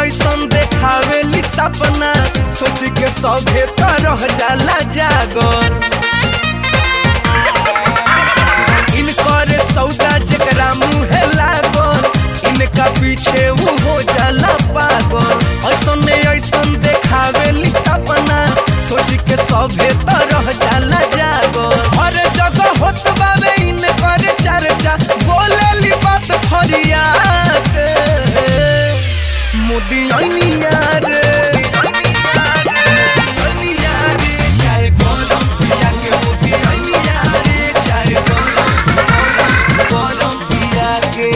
ऐसन देखावेली सपना सोच के सभे तो रह जाला जागल इनकर सौदा जेकरा मुहे लागल इनका पीछे वो हो जाला पागल ऐसन ऐसन देखावेली सपना सोच के सभे तो रह जाला जागल हर जगह होत बावे इनकर चर्चा बोलेली बात फरियाद मोदी अनिया रे अनिया रे, चाहे गरम पिया के मोदी अनिया रे, चाहे गरम, गरम पिया के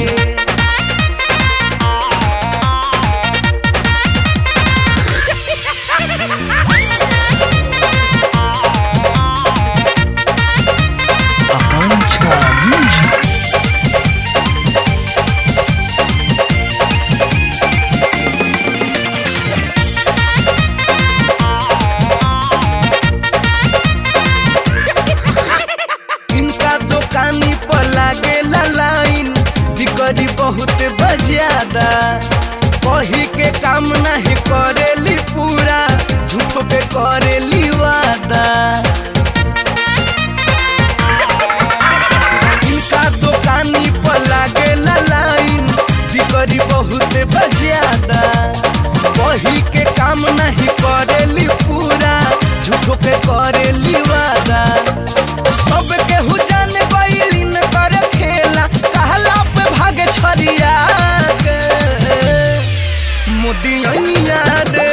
Apancha Music. इनका दुकानी पर लागे लाइन बिकरी बहुत बजादा कही के काम नहीं करेली पूरा झूठ पे करेली वादा इनका दुकानी पर लागे लाइन बिकरी बहुत बजादा कही के काम नहीं करेली पूरा झूठ पे करेली वादा सब केहू जाने बैलिन कर खेला कहला पे भागे छरिया के मोदी अनिया रे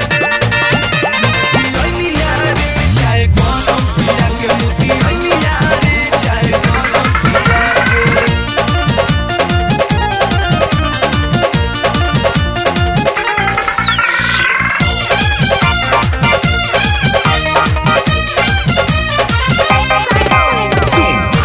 मोदी अनिया रे, चाहे गरम पिया के मोदी अनिया रे, चाहे गरम पिया के। Zoom.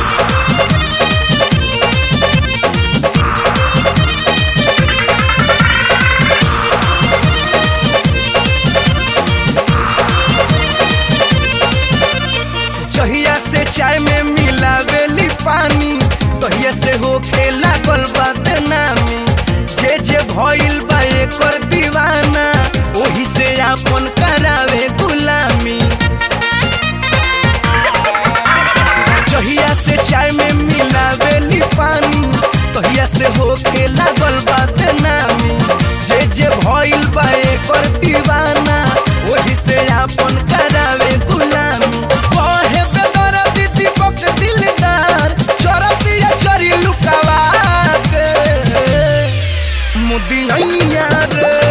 जहिया से चाय में मिलावेली पानी तहिया से होखे लागल बदनामी जे जे भइल बा एकर दीवाना ओही से आपन करावे गुलामी जहिया से चाय में मिलावेली पानी तहिया से होखे लागल बदनामी जे जे भइल बा एकर दीवाना ओही से आपन करावे गुलामी कहे बेदर दीदी पक दिलदार चरतिया चरी लुकावा के मोदी अइया रे